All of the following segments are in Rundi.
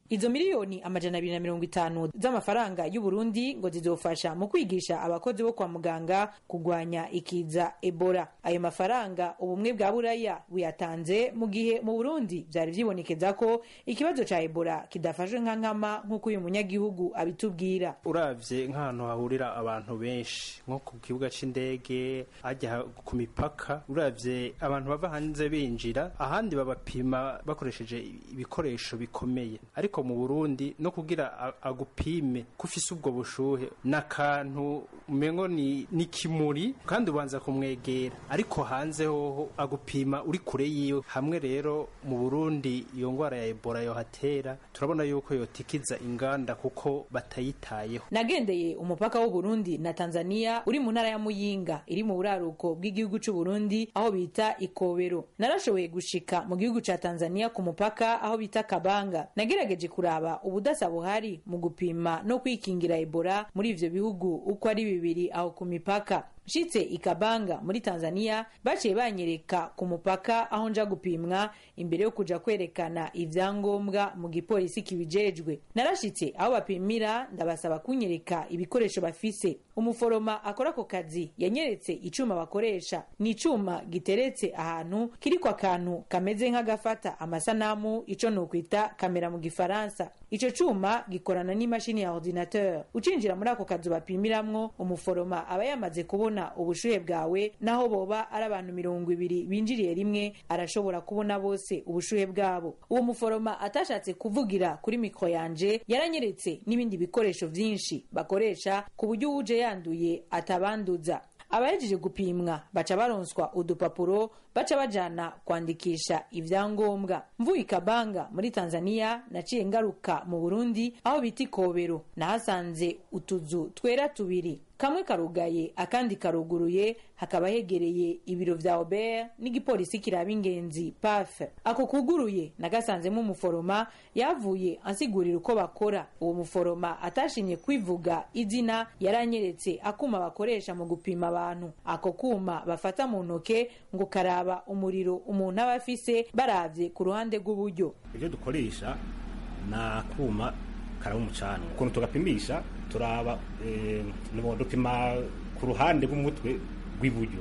izo miliyoni amajana abiri na mirongo itanu z'amafaranga y'uburundi ngo zizofasha mu kwigisha abakozi bo kwa muganga kugwanya ikiza ebola ayo mafaranga ubumwe bwa buraya buyatanze mu gihe mu burundi vyari vyibonekeza ko ikibazo ca ebola kidafashwe nka nkama nk'uko uyu munyagihugu abitubwira uravye nk'ahantu hahurira abantu benshi nko ku kibuga c'indege ajya ku mipaka uravye abantu bava hanze binjira ahandi babapima bakoresheje ibikoresho bikomeye ariko mu Burundi no kugira a- agupime kufise ubwo bushuhe n'akantu umengo ni ni kimuri kandi ubanza kumwegera ariko hanze hoho agupima uri kure yiwe hamwe rero mu Burundi iyo ngwara ya Ebola yohatera turabona yuko yotikiza inganda kuko batayitayeho nagendeye umupaka w'u Burundi na Tanzania uri mu ntara ya Muyinga iri mu buraruko bw'igihugu c'u Burundi aho bita Ikobero narashoboye gushika mu gihugu ca Tanzania ku mupaka aho bita Kabanga nagerageje kuraba ubudasa buhari mu gupima no kwikingira Ebola muri ivyo bihugu uko ari bibiri aho ku mipaka nshitse ikabanga muri tanzania baciye banyereka ku mupaka aho nja gupimwa imbere yo kuja kwerekana ivyangombwa mu gipolisi kibijejwe narashitse aho bapimira ndabasaba kunyereka ibikoresho bafise umuforoma akora ako kazi yanyeretse icuma bakoresha ni icuma giteretse ahantu kiriko akantu kameze nk'agafata amasanamu ico nokwita kamera mu gifaransa ico cuma gikorana n'imashini ya ordinateur ucinjira muri ako kazu bapimiramwo umuforoma aba yamaze kubona ubushuhe bwawe naho boba ari abantu mirongo ibiri binjiriye rimwe arashobora kubona bose ubushuhe bwabo uwo muforoma atashatse kuvugira kuri mikro yanje yaranyeretse n'ibindi bikoresho vyinshi bakoresha ku buryo uwuje yanduye atabanduza abahejeje gupimwa baca baronswa udupapuro baca bajana kwandikisha ivyangombwa mvuye ikabanga muri tanzania naciye ngaruka mu burundi aho bita ikobero nahasanze utuzu twera tubiri kamwe karugaye akandi karuguruye hakaba hegereye ibiro vya obert n'igipolisi kiraba ingenzi paf ako kuguruye nagasanzemo umuforoma yavuye ansigurira uko bakora uwo muforoma atashimye kwivuga izina yaranyeretse akuma bakoresha mu gupima abantu ako kuma bafata mu ntoke ngo karaba umuriro umuntu aba afise baravye ku ruhande rw'uburyo ibyo dukoresha ni akuma karaba umucanwa ukuntu tugapimisha turaba eh, nubo dupima ku ruhande rw'umutwe rw'iburyo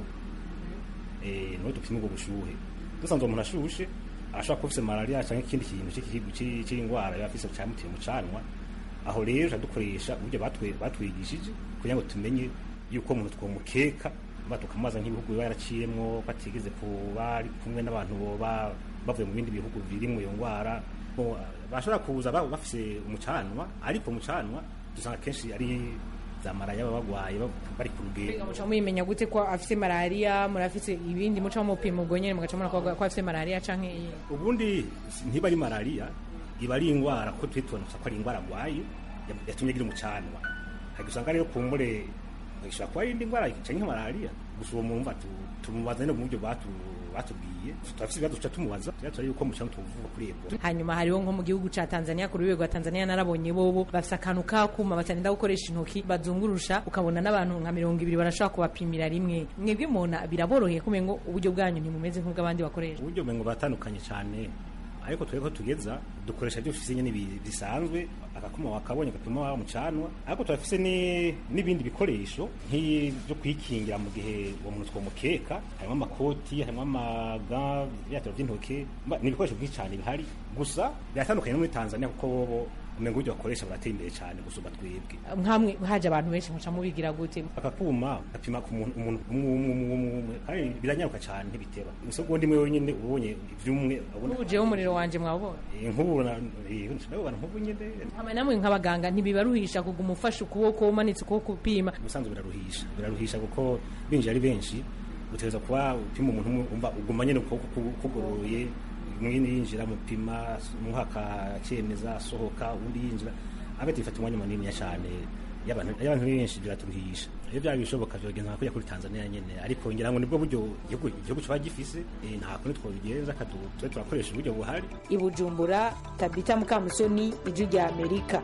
eh, niho dupima ubwo bushuhe dusanzwe umuntu ashushe ashobora kuba afise malaria cyangwa ikindi kintu cy'ikihigu cy'i- cy'indwara yaba afise cyamuteye mu canwa aho rero tuca dukoresha uburyo batwe- batwigishije kugira ngo tumenye yuko umuntu twomukeka mba tukamubaza nk'ibihugu biba yaraciyemwo ko atigeze kuba ari kumwe n'abantu boba bavuye mu bindi bihugu birimwo iyo ndwara Bo, bashobora kuza baba bafise umucanwa ariko umucanwa dusanga kenshi ari za maraya baba bagwaye baba bari ku Mbega rugendo muca muyimenya gute ko afise malaria murafise ibindi muca mupima ubwo nyene mugaca mubona ko ko afise malaria canke iyi ubundi ntiba ari malariya iba ari indwara ko twe tubona gusa ko ari indwara arwaye ya- yatumye agira umucanwa hari usanga rero kumbure ishobora kuba ari indi ndwara canke nka malariya gusa uwo mumva tu- tumubaza no mu buryo batu- batubwiye turafise ibibazo tuca tumubaza tuba turari yuko mucanwa tuvuga kuri ebola hanyuma hariho nko mu gihugu ca tanzania ku rwego rwa tanzania narabonye bobo bafise akantu kakuma batarinda gukoresha intoki bazungurusha ukabona n'abantu nka mirongo ibiri barashobora kubapimira rimwe mwebwe mubona biraboroheye kumenya ngo uburyo bwanyu ntimumeze nk'ubw'abandi bakoresha uburyo mengo batandukanye cyane ariko twebwe ko tugeza dukoresha ibyo dufise nyene bi- bisanzwe agakuma wakabonye agapima wa mucanwa ariko turafise ni- n'ibindi bikoresho nk'ibyo kwikingira mu gihe uwo muntu twomukeka harimo amakoti harimo amaga ibyatiro by'intoke mba- ni ibikoresho byinshi cyane bihari gusa biratandukanye no muri tanzania kuko bobo umengo uburyo bakoresha barateye imbere cyane gusumba twebwe nkamwe haje abantu benshi muca mubigira gute akakuma gapima ku muntu umuntu umwe umwe umwe umwe umwe kandi biranyaruka cyane ntibiteba isegonda imwe wenyine ubonye ivy'umwe ubona ubu jewe umuriro wanje mwawubona Eh, nk'ubu na- eh, ndabona nk'ubu nyine hama namwe nk'abaganga ntibibaruhisha kuguma ufashe ukuboko umanitse ukuboko upima ubusanzwe biraruhisha biraruhisha kuko binjiye ari benshi utegereza kuba upima umuntu umwe umva uguma nyine ukuboko ku- kugoroye mwene yinjira mupima umwaka akemeza asohoka undi yinjira abete bifata umwanya munini cyane y'abantu y'abantu benshi biraturuhisha iyo byaba bishoboka byogenda nka kujya kuri Tanzania nyene ariko ngira ngo nibwo buryo igihugu igihugu kiba gifise eh, nta kundi twobigenza kadu twe turakoresha uburyo buhari i bujumbura tabita mukamusoni ijwi rya amerika